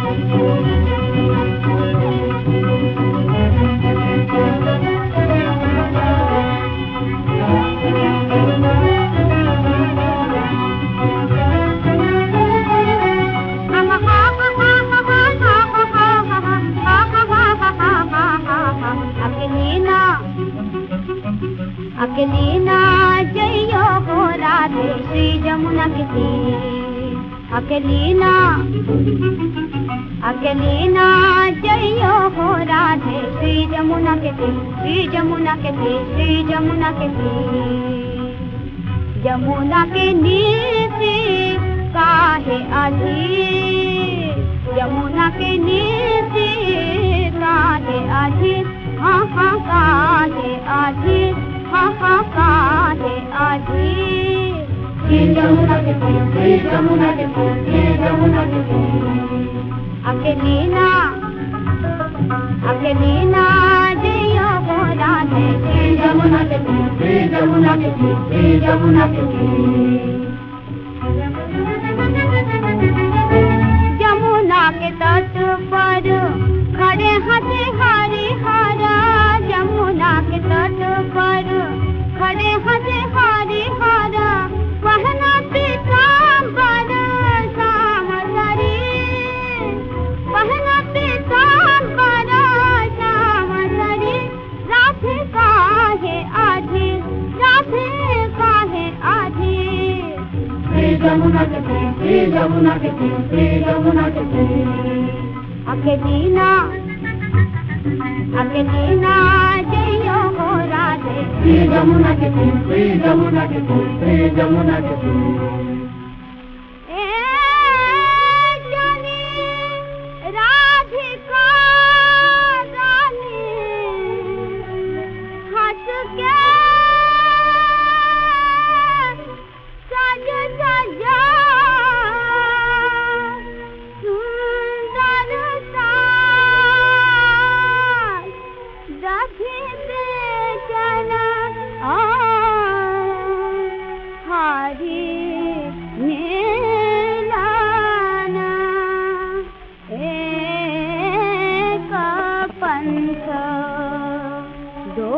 अकेलीना अकेलीना जइयो हो राधे श्री जमुना के तीर अकेलीना अकेलीना जइयो हो राधे श्री जमुना के तीर श्री जमुना के तीर श्री जमुना के तीर जमुना के नीर से काहे अधीर यमुना के नीर से काहे अधीर हाँ हाँ काहे अधीर हाँ हाँ काहे अधीर श्री जमुना के तीर श्री जमुना के तीर श्री जमुना के तीर अकेलीना अकेलीना जइयो हो राधे श्री जमुना के तीर श्री जमुना के तीर श्री जमुना के तीर जमुना के तट पर खड़े हंसे हरि हरा जमुना के तट पर खड़े हंसे हरि हरा पहना पीताम्बर श्याम शरीर पहना पीताम्बर श्याम शरीर राधे काहे आधी राधे काहे आधी श्री जमुना के तीर श्री जमुना के तीर श्री जमुना के तीर अकेलीना अकेलीना जइयो हो राधे श्री जमुना के तीर श्री जमुना के तीर श्री जमुना के तीर ए जानी राधिका रानी हंस के सज सजा सुंदर साज दधि बेचन हरि नीलाना एक पंथ दो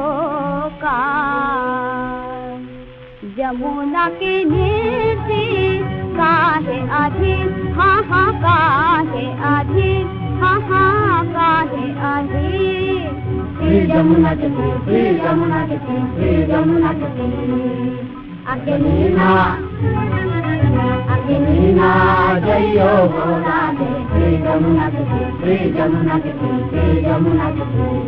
कार जमुना के नीति काहे आधी हाँ हाँ काहे आधी हाँ हाँ काहे आधी श्री जमुना के तीर श्री जमुना के तीर श्री जमुना के तीर अकेलीना अकेलीना जइयो हो राधे श्री जमुना के तीर श्री जमुना के तीर श्री जमुना के तीर